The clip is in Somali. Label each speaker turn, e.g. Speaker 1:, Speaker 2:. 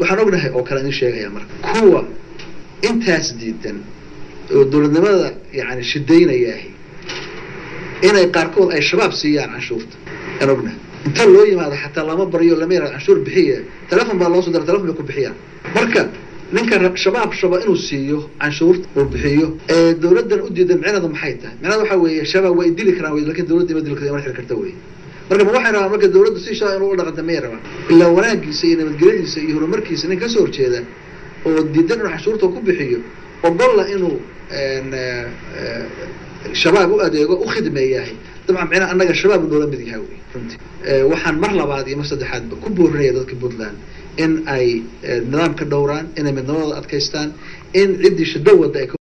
Speaker 1: waxaan ognahay oo kale idin sheegaya marka kuwa intaas diidan oo dowladnimada yani shidaynayaahi inay qaarkood ay shabaab siiyaan canshuurta aan ognahay inta loo yimaado xataa lama baryo lama yara canshuur bixiya telefon baa loo soo dira telefon bay ku bixiyaan marka ninka shabaab shaba inuu siiyo canshuurta uu bixiyo ee dowladdan u diidan micnaheedu maxay tahay micnaheedu waxaa weeye shabaab way dili karaan wey lakin dowladda ima dili karta ima xiri karta wey marka ma waxay rabaan marka dowladdu si shaa inuu u dhaqanta mayay rabaan ilaa wanaagiisa iyo nabadgelyadiisa iyo horumarkiisa nin kasoo horjeeda oo diidan inuu canshuurta ku bixiyo ogolla inuu shabaab u adeego u khidmeeyahay dabcan micnaha annaga shabaab noola mid yahay wey runtii waxaan mar labaad iyo mar saddexaadba ku boorinaya dadka puntland in ay nidaamka dhowraan inay midnimadooda adkaystaan in ciddii shado wadda ay